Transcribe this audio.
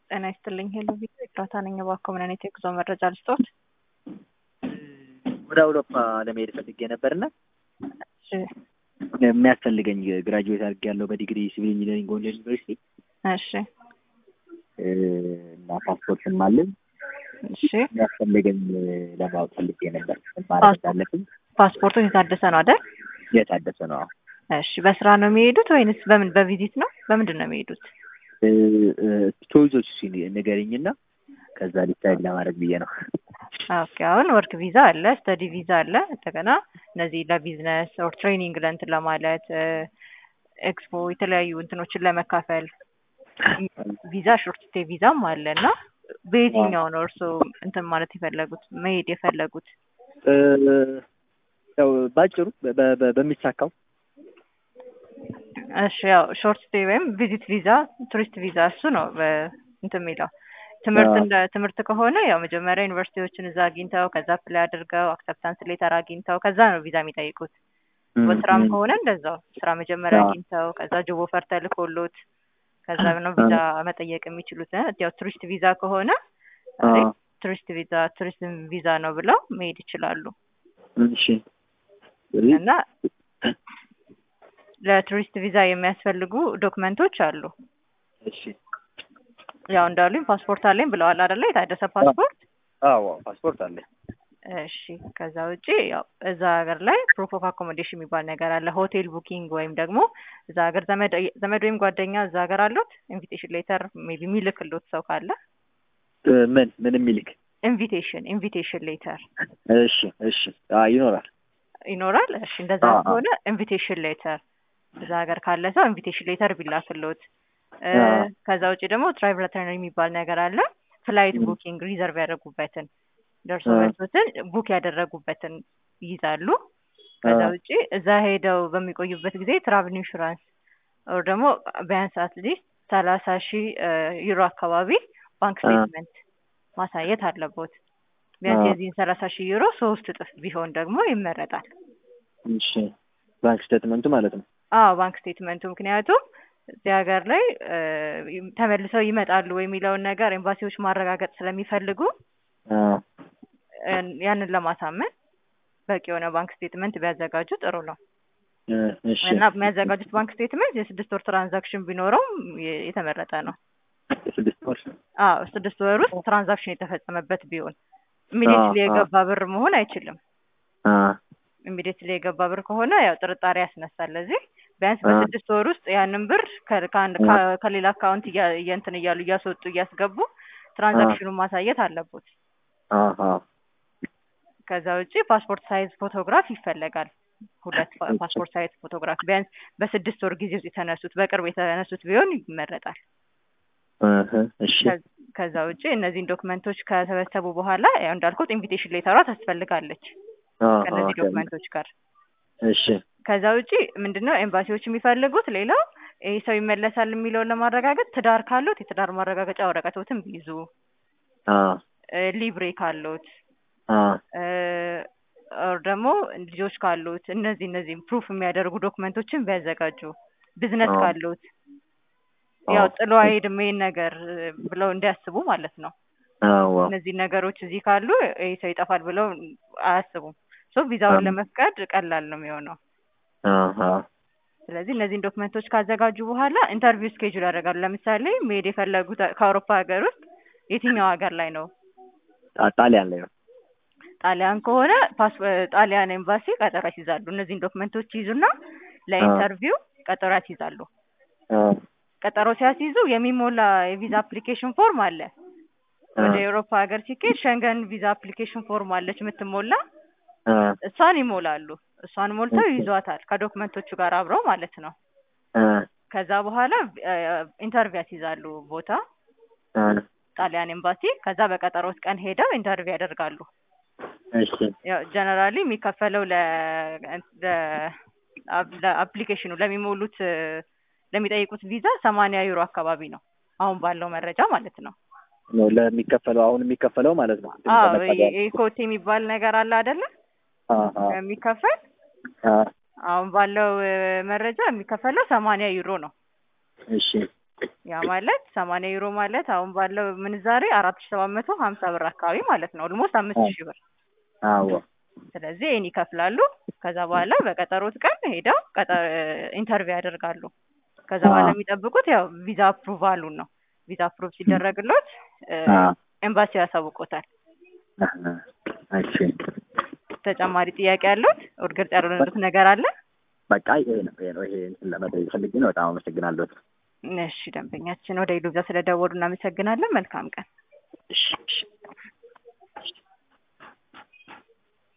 ጤና ይስጥልኝ ሄሎ ቪዛ ኤፍራታ ነኝ። እባክዎ ምን አይነት የጉዞ መረጃ ልስጥዎት? ወደ አውሮፓ ለመሄድ ፈልጌ ነበርና እሺ የሚያስፈልገኝ ግራጁዌት አድርጌያለሁ በዲግሪ ሲቪል ኢንጂነሪንግ ጎንደር ዩኒቨርሲቲ እሺ እና ፓስፖርትም አለኝ። እሺ የሚያስፈልገኝ ለማወቅ ፈልጌ ነበር ምን ማድረግ እንዳለብኝ። ፓስፖርቱ የታደሰ ነው አይደል? የታደሰ ነው። አዎ። እሺ በስራ ነው የሚሄዱት ወይንስ በምን በቪዚት ነው? በምንድን ነው የሚሄዱት? ቾይዞች ንገሪኝና ከዛ ዲሳይድ ለማድረግ ብዬ ነው። ኦኬ አሁን ወርክ ቪዛ አለ፣ ስተዲ ቪዛ አለ። እንደገና እነዚህ ለቢዝነስ ኦር ትሬኒንግ ለእንትን ለማለት ኤክስፖ የተለያዩ እንትኖችን ለመካፈል ቪዛ ሾርት ስቴ ቪዛም አለ እና በየትኛው ነው እርስዎ እንትን ማለት የፈለጉት መሄድ የፈለጉት? ያው ባጭሩ በ- በ- በሚሳካው እሺ ያው ሾርት ስቴይ ወይም ቪዚት ቪዛ ቱሪስት ቪዛ እሱ ነው በ- እንትን የሚለው ትምህርት እንደ ትምህርት ከሆነ ያው መጀመሪያ ዩኒቨርሲቲዎችን እዛ አግኝተው ከዛ ፕላይ አድርገው አክሰፕታንስ ሌተር አግኝተው ከዛ ነው ቪዛ የሚጠይቁት። በስራም ከሆነ እንደዛው ስራ መጀመሪያ አዎ። አግኝተው ከዛ ጆብ ኦፈር ተልኮሎት ከዛ ነው ቪዛ መጠየቅ የሚችሉት። እ ያው ቱሪስት ቪዛ ከሆነ አዎ። ቱሪስት ቪዛ ቱሪስት ቪዛ ነው ብለው መሄድ ይችላሉ። እሺ እና ለቱሪስት ቪዛ የሚያስፈልጉ ዶክመንቶች አሉ። እሺ ያው እንዳሉኝ ፓስፖርት አለኝ ብለዋል አይደለ? የታደሰ ፓስፖርት። አዎ ፓስፖርት አለ። እሺ ከዛ ውጪ ያው እዛ ሀገር ላይ ፕሩፍ ኦፍ አኮሞዴሽን የሚባል ነገር አለ። ሆቴል ቡኪንግ ወይም ደግሞ እዛ ሀገር ዘመድ ዘመድ ወይም ጓደኛ እዛ ሀገር አሉት ኢንቪቴሽን ሌተር ሜይ ቢ የሚልክሎት ሰው ካለ ምን ምን የሚልክ ኢንቪቴሽን ኢንቪቴሽን ሌተር እሺ እሺ አ ይኖራል። ይኖራል። እሺ እንደዛ አዎ፣ አዎ። ከሆነ ኢንቪቴሽን ሌተር እዛ ሀገር ካለ ሰው ኢንቪቴሽን ሌተር ቢላክሎት እ አዎ። ከዛ ውጪ ደግሞ ትራቭል ሪተርን የሚባል ነገር አለ። ፍላይት ም። ቡኪንግ ሪዘርቭ ያደረጉበትን ደርሶ አ። መልሶትን ቡክ ያደረጉበትን ይይዛሉ። ከዛ አ። ውጪ እዛ ሄደው በሚቆዩበት ጊዜ ትራቭል ኢንሹራንስ ኦር ደግሞ ቢያንስ አትሊስት ሰላሳ ሺህ ዩሮ አካባቢ ባንክ አ። ስቴትመንት ማሳየት አለቦት። ቢያንስ አ። የዚህን ሰላሳ ሺህ ዩሮ ሶስት እጥፍ ቢሆን ደግሞ ይመረጣል። እሺ ባንክ ስቴትመንቱ ማለት ነው። አዎ ባንክ ስቴትመንቱ ምክንያቱም እዚህ ሀገር ላይ እ ተመልሰው ይመጣሉ ወይ የሚለውን ነገር ኤምባሲዎች ማረጋገጥ ስለሚፈልጉ አ እ ያንን ለማሳመን በቂ የሆነ ባንክ ስቴትመንት ቢያዘጋጁ ጥሩ ነው እ እሺ እና የሚያዘጋጁት ባንክ ስቴትመንት የስድስት ወር ትራንዛክሽን ቢኖረውም የ- የተመረጠ ነው። ስድስት ወር አዎ ስድስት ወር ውስጥ ትራንዛክሽን የተፈጸመበት ቢሆን ኢሚዲየትሊ አ- አ። የገባ ብር መሆን አይችልም። አ ኢሚዲየትሊ የገባ ብር ከሆነ ያው ጥርጣሬ ያስነሳል። ለዚህ ቢያንስ አ። በስድስት ወር ውስጥ ያንን ብር ከ- ከአንድ አ። ከ- ከሌላ አካውንት እያ- እየንትን እያሉ እያስወጡ እያስገቡ ትራንዛክሽኑን ማሳየት አለቦት። አሀ ከዛ ውጪ ፓስፖርት ሳይዝ ፎቶግራፍ ይፈለጋል። ሁለት ፓ- እሺ። ፓስፖርት ሳይዝ ፎቶግራፍ ቢያንስ በስድስት ወር ጊዜ ውስጥ የተነሱት በቅርብ የተነሱት ቢሆን ይመረጣል። እህ እሺ ከ- ከዛ ውጪ እነዚህን ዶክመንቶች ከሰበሰቡ በኋላ ያው እንዳልኩት ኢንቪቴሽን ሌተሯ ታስፈልጋለች አሀ ከእነዚህ ዶክመንቶች ጋር። እሺ ከዛ ውጪ ምንድነው ኤምባሲዎች የሚፈልጉት ሌላው ይህ ሰው ይመለሳል የሚለውን ለማረጋገጥ ትዳር ካሉት የትዳር ማረጋገጫ ወረቀቶትን ቢይዙ፣ አ እ ሊብሬ ካሉት አ እ ኦር ደግሞ ልጆች ካሉት እነዚህ እነዚህ ፕሩፍ የሚያደርጉ ዶክመንቶችን ቢያዘጋጁ፣ ቢዝነስ አዎ። ካሉት ያው አዎ። ጥሎ አይሄድም ይሄን ነገር እ ብለው እንዲያስቡ ማለት ነው። አዎ እነዚህ ነገሮች እዚህ ካሉ ይህ ሰው ይጠፋል ብለው አያስቡም። ሶ ቪዛውን አዎ። ለመፍቀድ ቀላል ነው የሚሆነው። አሀ ስለዚህ እነዚህን ዶክመንቶች ካዘጋጁ በኋላ ኢንተርቪው ስኬጁል ያደርጋሉ። ለምሳሌ መሄድ የፈለጉት ከአውሮፓ ሀገር ውስጥ የትኛው ሀገር ላይ ነው? ጣ- ጣሊያን ላይ ነው። ጣሊያን ከሆነ ፓስ ጣሊያን ኤምባሲ ቀጠሮ ያስይዛሉ። እነዚህን ዶክመንቶች ይይዙና ለኢንተርቪው ቀጠሮ ያስይዛሉ። አ ቀጠሮ ሲያስይዙ የሚሞላ የቪዛ አፕሊኬሽን ፎርም አለ። አ ወደ ኤውሮፓ ሀገር ሲኬድ ሸንገን ቪዛ አፕሊኬሽን ፎርም አለች የምትሞላ፣ አ እሷን ይሞላሉ። እሷን ሞልተው ኦኬ። ይዟታል ከዶክመንቶቹ ጋር አብረው ማለት ነው። አ ከዛ በኋላ ኢንተርቪው ያስይዛሉ ቦታ አ ጣሊያን ኤምባሲ። ከዛ በቀጠሮት ቀን ሄደው ኢንተርቪው ያደርጋሉ። እሺ ያው ጀነራሊ የሚከፈለው ለ ለአፕሊኬሽኑ ለሚሞሉት እ ለሚጠይቁት ቪዛ ሰማንያ ዩሮ አካባቢ ነው አሁን ባለው መረጃ ማለት ነው። ነው ለሚከፈለው አሁን የሚከፈለው ማለት ነው። አዎ ይሄ- ይሄ ኮቴ የሚባል ነገር አለ አይደለ? አሀ የሚከፈል አ አሁን ባለው እ መረጃ የሚከፈለው ሰማንያ ዩሮ ነው። እሺ ያ ማለት ሰማንያ ዩሮ ማለት አሁን ባለው ምንዛሬ አራት ሺ ሰባት መቶ ሀምሳ ብር አካባቢ ማለት ነው። ኦልሞስት አምስት ሺህ ብር። አዎ ስለዚህ ይህን ይከፍላሉ። ከዛ በኋላ በቀጠሮት ቀን ሄደው ቀጠ- ኢንተርቪው ያደርጋሉ። ከዛ በኋላ አዎ። የሚጠብቁት ያው ቪዛ አፕሩቫሉን ነው። ቪዛ አፕሩቭ ሲደረግሎት እ፣ አዎ። ኤምባሲው ያሳውቆታል። አሀ፣ እሺ ተጨማሪ ጥያቄ ያሉት ወደ ግልጽ ያልሆነሉት ነገር አለ? በቃ ይሄ ነው ይሄ ነው ይሄ እንትን ለመጠየቅ ፈልጌ ነው። በጣም አመሰግናለሁ። እሺ ደንበኛችን ወደ ኢሉዛ ስለደወሉ እናመሰግናለን። መልካም ቀን። እሺ እሺ